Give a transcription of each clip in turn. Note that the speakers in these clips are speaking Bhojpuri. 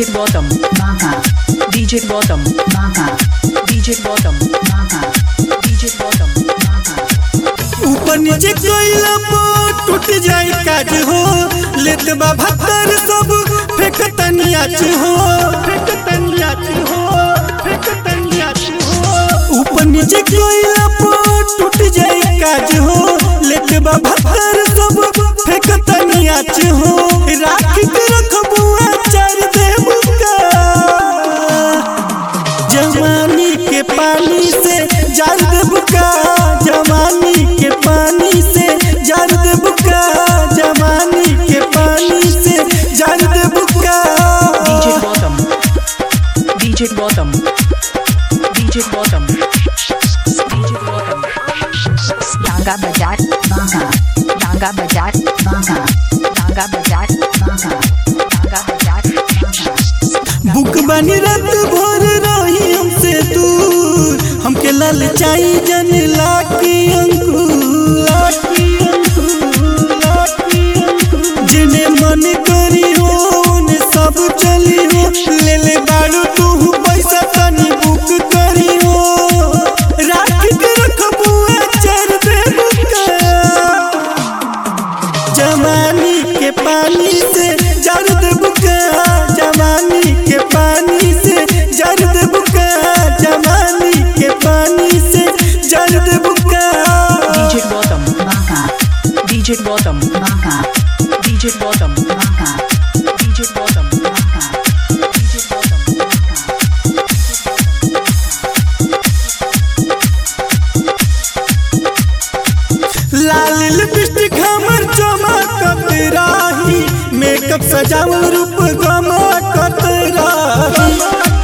DJ Bottom, Baka, DJ Bottom, Baka, DJ Bottom, Baka, DJ Bottom. Baka. ऊपर नीचे कइला पर टूट जाई काज हो लेत बा भत्तर सब फेंक तनियाच हो फेंक तनियाच हो फेंक तनियाच हो ऊपर नीचे कइला पर टूट जाई काज हो लेत बा भत्तर सब फेंक तनियाच हो राख के रखबू चार देबू का जवानी के पानी से जार देबुका जवानी के पानी से जार देबुका जवानी के पानी से जार Debuka DJ Bottom, DJ Bottom, DJ Bottom, DJ Bottom. डांगा बाजार Baka, डांगा बाजार Baka, डांगा बाजार Baka, डांगा बाजार Baka. बुक बनी रात भर रही हमसे दूर हमके लाल चाई जन लाकी अंकुर लाकी अंकुर लाकी अंकुर जिने मन करी हो उन्हें सब चली हो ले ले बाड़ू तू पैसा तनी बुक करी हो राख के रखबू चर दे जवानी के पानी से जर्द बुका जवानी के पानी से जर्द बुका जवानी के पानी से जर्द बुका DJ Bottom, Baka, DJ Bottom, Baka, DJ Bottom, Baka, DJ Bottom, Baka. DJ Bottom. लाल लिपस्टिक हमर चमकत राही मेकअप सजावल रूप गमकत राही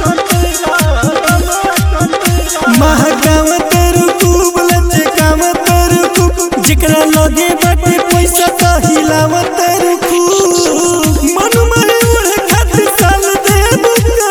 महकाव तेरू खूब लचकाव तेरू खूब जिकरा लगे बाटे पैसा त हिलाव तेरू खूब मन में उड़े खातिर साल देबू का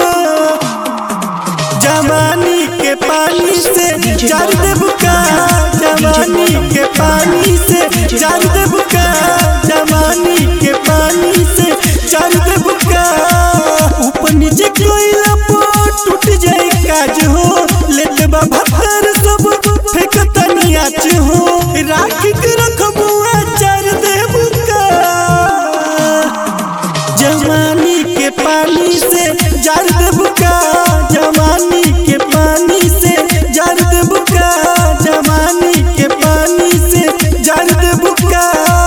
जवानी के पानी से जार देबुका जवानी के पानी से जार देबुका जवानी के पानी से जार देबुका ऊपर नीचे कोइला पर टूट जाए काज हो लेत बा भत्तर सब फेंक तनियाच हो राख के रखबू चार देबुका जवानी के पानी से जार देबुका जवानी के पानी से जार देबुका जवानी के पानी से जार देबुका